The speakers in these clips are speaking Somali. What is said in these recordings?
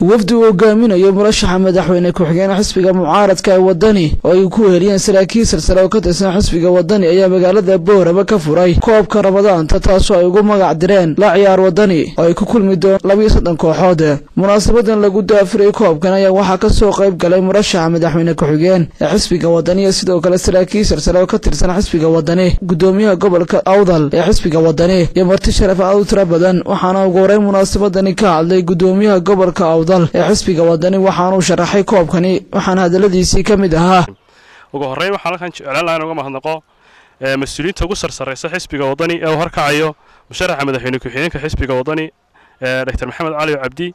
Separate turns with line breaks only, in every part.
wafdi uu hogaaminayo murashaxa madaxweyne ku-xigeen xisbiga mucaaradka ee wadani oo ay ku heliyeen saraakiil silsile oo ka tirsan xisbiga wadani ayaa magaalada boorama ka furay koobka ramadaanta taasoo ay ugu magac direen la ciyaar wadani oo ay ku kulmi doon labiyo soddon kooxood munaasabadan lagu daafuray koobkan ayaa waxaa ka soo qayb galay murashaxa madaxweyne ku-xigeen ee xisbiga wadani iyo sidoo kale saraakiil silsile oo ka tirsan xisbiga wadani gudoomiyaha gobolka awdal ee xisbiga wadani iyo marti sharaf aad u tiro badan waxaana ugu horeyn munaasabadani ka hadlay gudoomiyaha gobolka awdal ee xisbiga wadani waxaanuu sharaxay koobkani waxaana hadaladiisii ka mid ahaa
ugu horreyn waxaan halkan jeclaan lahaa in uga mahadnaqo mas-uuliyiinta ugu sarsarraysa xisbiga wadani ee uu horkacayo musharaxa madaxweyne ku-xigeenka xisbiga wadani doctor maxamed cali cabdi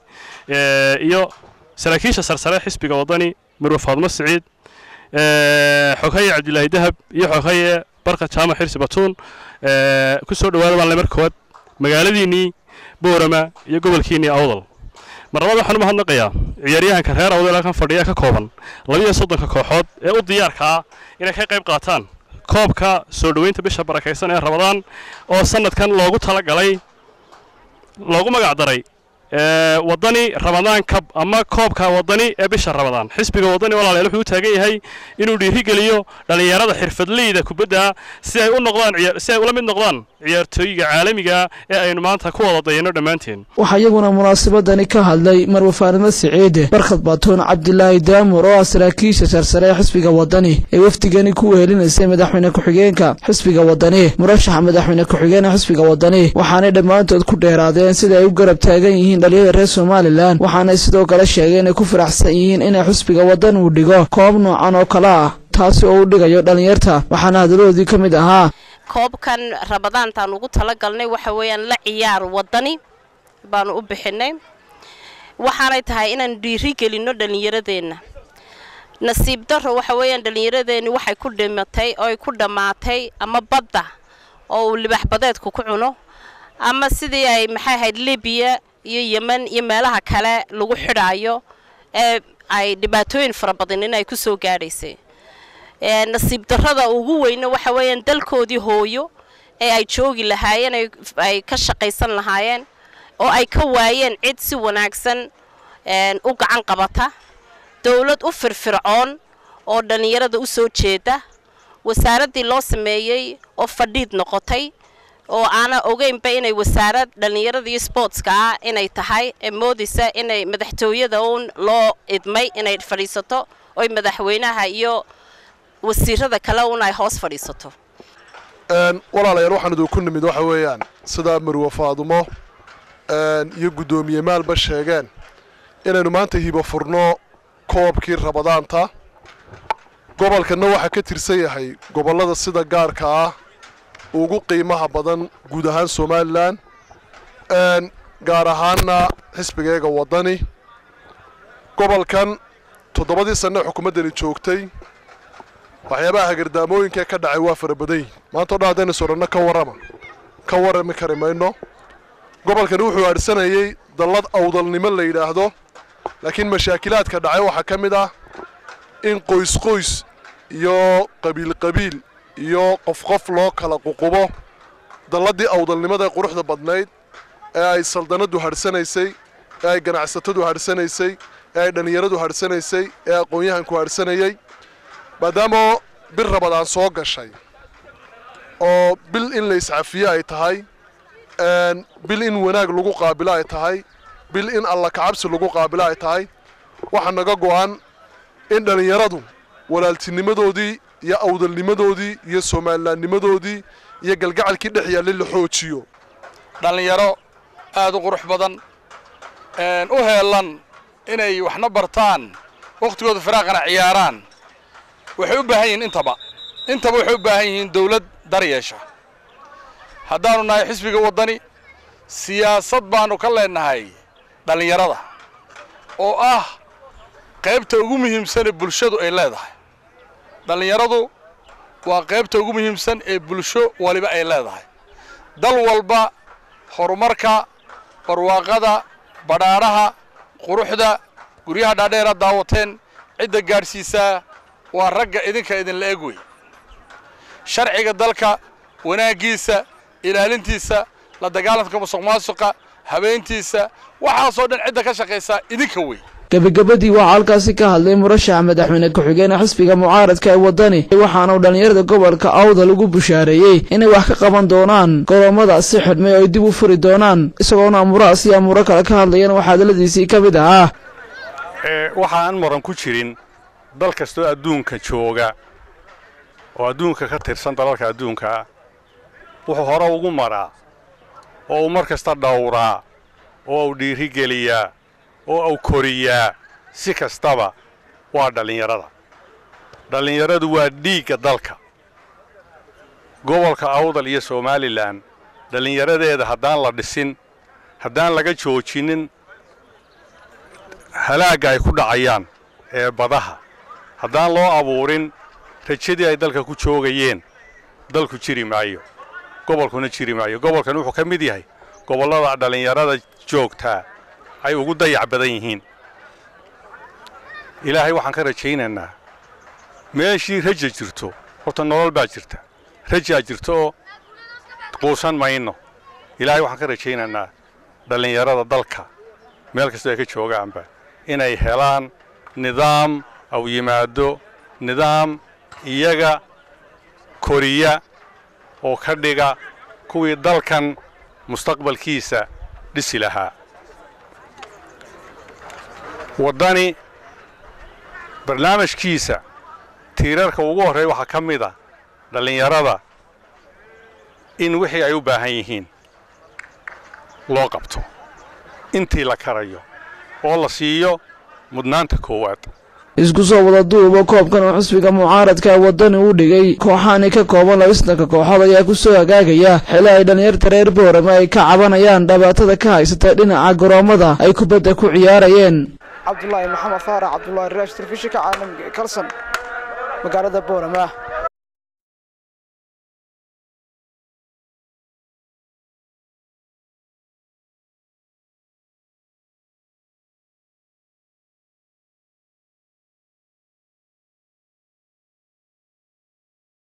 iyo saraakiisha sarsare xisbiga wadani mirwe faadmo siciid xoghaye cabdilaahi dahab iyo xoghaye barka jaamac xirsi batuun ku soo dhawaada baan le mar koowaad magaaladiinnii boorama iyo gobolkiinnii awdal mar labaad waxaan u mahadnaqayaa ciyaaryahanka reer awdal halkan fadhiya ka kooban labiyo soddonka kooxood ee u diyaarka ah inay ka qayb qaataan koobka soo dhoweynta bisha barakaysan ee rabadaan oo sannadkan loogu tala galay loogu magac daray wadani ramadaan kab ama koobka wadani ee bisha ramadaan xisbiga wadani walaalayaal wuxuu u taagan yahay inuu dhiirigeliyo dhallinyarada xirfadleyda kubadda si ay u noqdaan si ay ula mid noqdaan ciyaartooyiga caalamiga ee aynu maanta ku wada dayano dhammaanteen
waxaa iyaguna munaasabadani ka hadlay marwe faanimo siciide barkhad batuun cabdilaahi daamur oo ah saraakiisha sarsare ee xisbiga wadani ee wafdigani ku wehelinaysay madaxweyne ku-xigeenka xisbiga wadani murashaxa madaxweyne ku-xigeen ee xisbiga wadani waxaanay dhammaantood ku dheeraadeen sida ay u garab taagan yihiin dhalinyada reer somalilan waxaanay sidoo kale sheegeen inay ku faraxsan yihiin inay xisbiga wadan uu dhigo koob noocan oo kale ah taasi oo u dhigayo dhallinyarta waxaana hadaladoodii ka mid ahaa
koobkan ramadaantaan ugu talagalnay waxa weeyaan la ciyaar wadani baanu u bixinay waxaanay tahay inaan dhiiri gelinno dhallinyaradeenna nasiib darro waxa weeyaan dhallinyaradeenni waxay ku dhimatay oo ay ku dhammaatay ama badda oo uu libax badeedku ku cuno ama sidii ay maxay ahayd libiya iyo yemen iyo meelaha kale lagu xidhaayo ee ay dhibaatooyin fara badan in ay ku soo gaadhaysay nasiib darrada ugu weyna waxa weeyaan dalkoodii hooyo ee ay joogi lahaayeen ay ka shaqaysan lahaayeen oo ay ka waayeen cid si wanaagsan u gacan qabata dowlad u firfircoon oo dhallinyarada u soo jeeda wasaaraddii loo sameeyey oo fadhiid noqotay oo aana ogeynba inay wasaarad dhallinyarada iyo sboortska ah inay tahay ee moodaysa inay madaxtooyada uun loo idmay inay fadhiisato oy madaxweynaha iyo wasiirada kale un ay hoos fadhiisato
walaalayaal waxaan idinku nimid waxa weeyaan sidaa marwe faadumo iyo guddoomiye maalba sheegeen inaynu maanta hibo furno koobkii rabadaanta gobolkanna waxaa ka tirsan yahay gobollada sida gaarka ah ugu qiimaha badan guud ahaan somalilan gaar ahaanna xisbigeega waddani gobolkan toddobadii sanne xukuumaddani joogtay waxyaabaha hagardaamooyinkaee ka dhacay waa fara badan yihin maanta o dhan haddaynu sodhanno ka warrama ka warrami kari mayno gobolkani wuxuu aadhsanayey dallad awdalnimo la yidhaahdo laakiin mashaakilaadka dhacay waxaa ka mid ah in qoys qoys iyo qabiil qabiil iyo qof qof loo kala ququbo dalladdii awdalnimada ee quruxda badnayd ee ay saldanaddu hadhsanaysay ee ay ganacsatadu hadhsanaysay ee ay dhallinyaradu hadhsanaysay ee aqoon-yahanku hadhsanayey maadaama bil rabadaan soo gashay oo bil in la iscafiye ay tahay bil in wanaag lagu qaabilo ay tahay bil in alla kacabsi lagu qaabilo ay tahay waxaa naga go'an in dhallinyaradu walaaltinimadoodii iyo awdalnimadoodii iyo soomalilaannimadoodii iyo galgacalkii dhex yaallay la xoojiyo
dhallinyaro aad u qurux badan u heellan inay waxna bartaan wakhtigooda firaaqana ciyaaraan waxay u baahan yihiin intaba intaba waxay u baahan yihiin dawlad daryeesha haddaannu nahay xisbiga waddani siyaasad baannu ka leennahay dhallinyarada oo ah qaybta ugu muhiimsanee bulshadu ay leedahay dhallinyaradu waa qaybta ugu muhiimsan ee bulsho waliba ay leedahay dal walba horumarka barwaaqada badhaadhaha quruxda guryaha dhaadheera daawateen cidda gaadhsiisaa waa ragga idinka idinla eg wey sharciga dalka wanaaggiisa ilaalintiisa la dagaalanka musuq maasuqa habeentiisa waxaasoo dhan cidda ka shaqaysaa idinka wey
gebagabadii waxaa halkaasi ka hadlay murashaxa madaxweyne ku-xigeen xisbiga mucaaradka ee waddani waxaana uu dhallinyarada gobolka awdal ugu bushaareeyey inay wax ka qaban doonaan goroommadaasi xidhmay oo ay dib u furi doonaan isagoona amurahaas iyo amuuro kale ka hadlayeen waxaa hadaladiisii ka mid ahaa
waxa aan muran ku jirin dal kastoo adduunka jooga oo adduunka ka tirsan dalalka adduunkaa wuxuu hore ugu maraa oo uu mar kasta dhowraa oo uu dhiirigeliyaa oo uu koriyaa si kastaba waa dhallinyarada dhallinyaradu waa dhiigga dalka gobolka awdal iyo somalilan dhallinyaradeeda haddaan la dhisin haddaan laga joojinin halaagga ay ku dhacayaan ee badaha haddaan loo abuurin rajadii ay dalka ku joogayeen dalku jiri maayo gobolkuna jiri maayo gobolkan wuxuu ka mid yahay gobollada dhallinyarada joogtaa ay ugu dayac badan yihiin ilaahay waxaan ka rajaynaynaa meeshii raja jirto horta nolol baa jirta rajaa jirto oo quusan mayno ilaahay waxaan ka rajaynaynaa dhallinyarada dalka meel kastoo ay ka joogaanba inay helaan nidaam aw yimaado nidaam iyaga koriya oo ka dhiga kuwii dalkan mustaqbalkiisa dhisi lahaa waddani barnaamijkiisa tiirarka ugu horreeya waxaa ka mid a dhallinyarada in wixii ay u baahan yihiin loo qabto intii la karayo oo la siiyo mudnaanta koowaad
isku soo wada duuba koobkan oo xisbiga mucaaradka waddani u dhigay kooxahani ka kooban labistanka kooxood ayaa ku soo hagaagaya xili ay dhallinyarta reer boorama ay ka cabanayaan dhibaatada ka haysata dhinaca garoommada ay kubadda ku ciyaarayeen
cabdulaahi maxamed faarax cabdulaahi raash telefishinka caalamiga ee kalson magaalada boorama